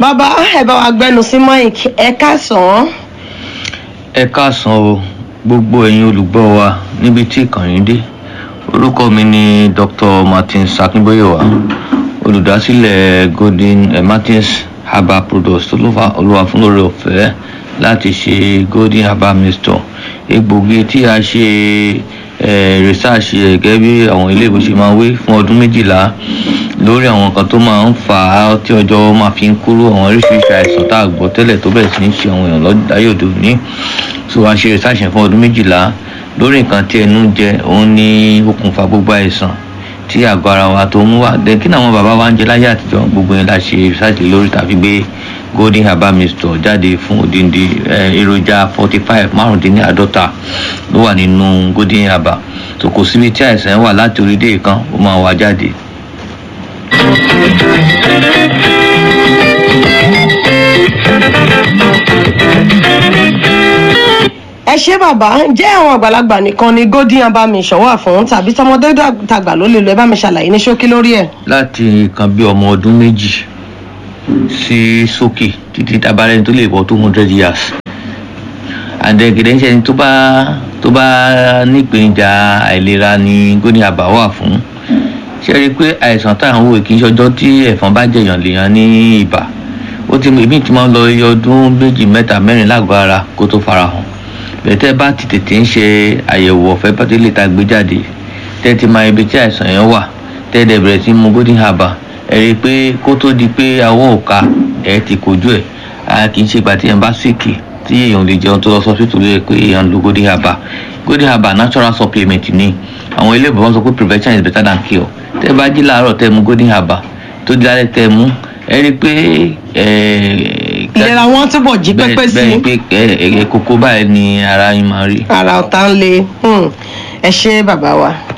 bàbá ẹ bá wa gbẹnu sí mike ẹ káàsán ẹ káàsán o gbogbo ẹ̀yin olùgbọ́ wa níbi tí ìkànnì dé orúkọ mi ni dr martin sakinboyewa olùdásílẹ̀ golden eh, martins herbal products tó ló fa olúwa fún lórí ọ̀fẹ́ láti ṣe golden herbal mixture egbògi tí a ṣe eh, research ẹ̀ gẹ́gẹ́ bí àwọn ilé ìwé ṣe máa wé fún ọdún méjìlá lórí àwọn nǹkan tó máa ń fà á tí ọjọ́ máa fi ń kúrò àwọn oríṣiríṣi àìsàn tá a gbọ́ tẹ́lẹ̀ tó bẹ̀rẹ̀ sí ń ṣe àwọn èèyàn lọ́dáyé òde òní so a ṣe research yẹn fún ọdún méjìlá lórí nǹkan tí ẹnu jẹ òun ní okùnfà gbogbo àìsàn tí àgọ́ ara wa tó ń wà dé kí ni àwọn bàbá wa ń jẹ láyé àtijọ́ gbogbo yẹn la ṣe research lórí tàbí gbé golden herbal mixture jáde fún odindi èròjà forty five márùndínláàádọ́ta ló wà nínú golden herbal tó kò síbi tí àìsàn wà láti orí dé kan ó máa wà jáde ẹ ṣé bàbá jẹ́ àwọn àgbàlagbà nìkan ni golden herbal mission wà fún tàbí tọmọdé tàgbà ló lè lo ẹ bá mi ṣàlàyé ní ṣókí lórí ẹ. láti nǹkan bí ọmọ ọdún méjì sí sókè títí tabarẹ́ni tó lè wọ two hundred years àdẹ̀gẹ̀dẹ̀ ń ṣe ẹni tó bá tó bá nípèníjà àìlera ni golden herbal wà fún ṣe rí i pé àìsàn tá à ń wò kì í ṣọjọ́ tí ẹ̀fọn bá jẹ̀yàn lèèyàn ní ibà ó ti èmi ti máa ń lọ iye ọdún méjì mẹ́ta mẹ́rin lágọ̀ọ́ ara kó tó farahàn bẹ̀tẹ̀ bá ti tètè ń ṣe àyẹ̀wò ọ̀fẹ́ bá tó lè ta gbé jáde tẹ́ ti máa ibi tí àìsàn yẹn wà tẹ́ dẹ̀ bẹ̀rẹ̀ sí mu golden herbal ẹ rí i pé kó tó di pé awọ́ òka ẹ̀ ti kojú ẹ̀ a kì í ṣe ìgbà tí èèyàn bá sìkì tí èèyàn lè jẹun tó lọ sọ́sítù lóye pé èèyàn lo golden herbal golden herbal natural supplement ni àwọn ilé ìbọn sọ pé prevention is better than cure tẹ́ bá jí láàárọ̀ tẹ́ mu golden herbal tó di lálẹ́ tẹ́ mu ẹ rí i pé ìlera wọn túbọ̀ jí pépé sí bẹ́ẹ̀ pé kókó báyìí ni ara yín máa rí. ara ọ̀tá ń le ẹ ṣé bàbá wa.